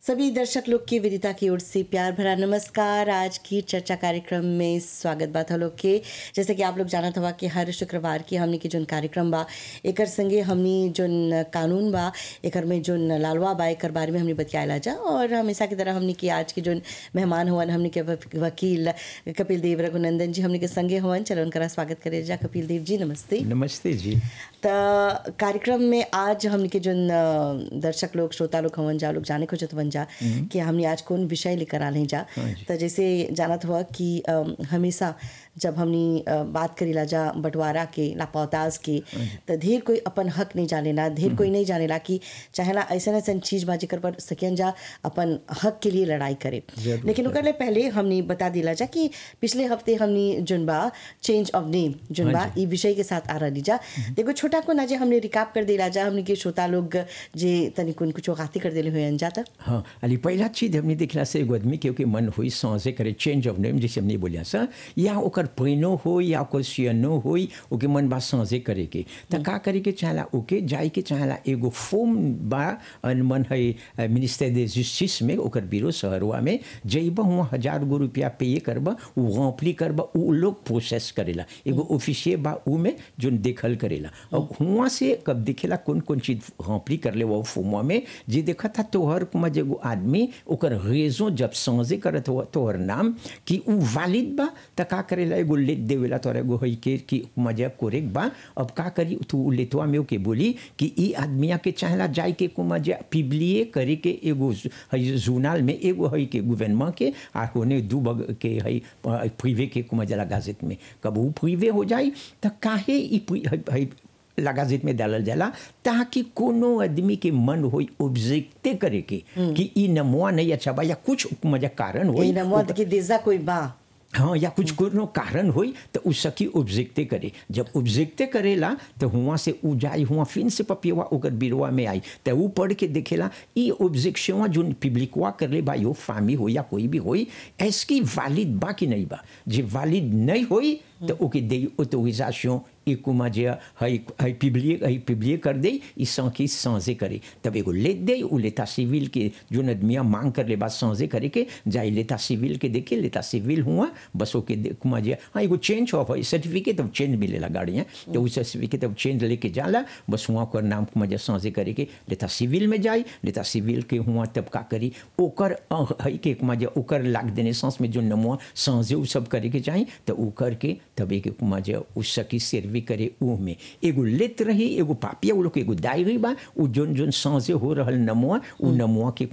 सभी दर्शक लोग की विदिता की ओर से प्यार भरा नमस्कार आज की चर्चा कार्यक्रम में स्वागत बात लोग के जैसे कि आप लोग जानत हवा कि हर शुक्रवार की हमनी के जोन कार्यक्रम बा एकर संगे हमनी जोन कानून बा एकर में जोन लालवा बा एकर बारे में हमनी बतियाला जा और हमेशा की तरह हमनी की आज के जोन मेहमान हुवन हमनी के वक- वकील कपिल देव रघुनंदन जी हमनी के संगे हुवन चलो उनका स्वागत करे जा कपिल देव जी नमस्ते नमस्ते जी त कार्यक्रम में आज हमने के जोन अ, दर्शक लोग श्रोता लोग हवन जा लोग जाने खोजत हवन जा कि हमने आज कौन विषय लेकर आले जा त जैसे जानत हुआ कि अ, हमेशा जब हमनी अ, बात करीला जा बंटवारा के लापौताज के त ढेर कोई अपन हक नहीं जानेला ढेर कोई नहीं जानेला कि चाहेला ऐसा ऐसा चीज बा जेकर पर सकियन जा अपन हक के लिए लड़ाई करे जरूर, लेकिन ओकर ले पहले हमनी बता दिला जा कि पिछले हफ्ते हमनी जोन बा चेंज ऑफ नेम जोन बा ई विषय के साथ आ रही जा देखो छोटा को ना जे हमने रिकाप कर दिला जा हमने के श्रोता लोग जे तनी कुन कुछ गाती कर देले हुए जा त हाँ अली पहला चीज हमने देखला से एगो आदमी के ओके मन हुई सांसे करे चेंज ऑफ नेम जैसे हमने बोलिया सा या ओकर पैनो हो या ओकर सियनो हो ओके मन बा सांसे करे के त का करे के चाहला ओके जाई के चाहला एगो फॉर्म बा अन मन है मिनिस्टर दे जस्टिस में ओकर बिरो शहरवा में जइबा हुआ हजार गो रुपया पे करबा उ रॉम्पली करबा उ लोग प्रोसेस करेला एगो ऑफिसिये बा उ में जोन देखल करेला और हुआ से कब दिखेला कौन कौन चीज रॉम्पली कर ले वो फॉर्मवा में जे देखा था तोहर कुमा जेगो आदमी ओकर रेजो जब समझे करत हो तोहर नाम कि उ वालिद बा त का करेला एगो लेट देवेला तोरा एगो हई के कि कुमा जे कोरेक बा अब का करी तू उ लेतवा में ओके बोली कि ई आदमिया के चाहला जाय के कुमा जे पिबलिए करे के एगो जु- हई जूनाल में एगो हई के गवर्नमेंट के आ होने दू बग के हई प्रिवे के कुमा जला गाजेट में कब उ प्रिवे हो जाई त काहे ई प्रि- हई- हई लगाजित में डालल जाला ताकि कोनो आदमी के मन होई ऑब्जेक्टे करे के कि ई नमुआ नहीं अच्छा बा या कुछ मजा कारण ई होई नमवा के देजा कोई बा हाँ या कुछ कोनो कारण होई तो उ सकी ऑब्जेक्टे करे जब ऑब्जेक्टे करेला तो हुआ से उ जाई हुआ फिन से पपियवा ओकर बिरवा में आई तो उ पढ़ के देखेला ई ऑब्जेक्शन जो पब्लिकवा कर ले बा यो फामी हो या कोई भी होई एसकी वालिद बा कि नहीं बा जे वालिद नहीं होई तो ओके दे ऑटोरिजेशन ई कुमा जे हई हई पिबलिए हई पिबलिए कर दे ई सांकी सांसे करे तब एगो लेट दे उ लेता सिविल के जो आदमिया मांग कर ले बा सांसे करे के जाई लेता सिविल के देखे लेता सिविल हुआ बस ओके दे- कुमा जे हाँ एगो चेंज ऑफ है सर्टिफिकेट ऑफ चेंज मिलेला गाड़ियाँ तो उस सर्टिफिकेट ऑफ चेंज लेके जाला बस हुआ ओकर नाम कुमा जे सांसे करे के लेता सिविल में जाई लेता सिविल के हुआ तब का करी ओकर अ, हई के कुमा जे ओकर लाग देने सांस में जो नमुआ सांसे उ सब करे के चाही तो उ करके तब एक कुमा जे उ सकी सर्वी करे उ में एगो लेत रही एगो पापिया उ लोग के एगो डायरी बा उ जोन जोन सांसे हो रहल नमुआ उ नमुआ के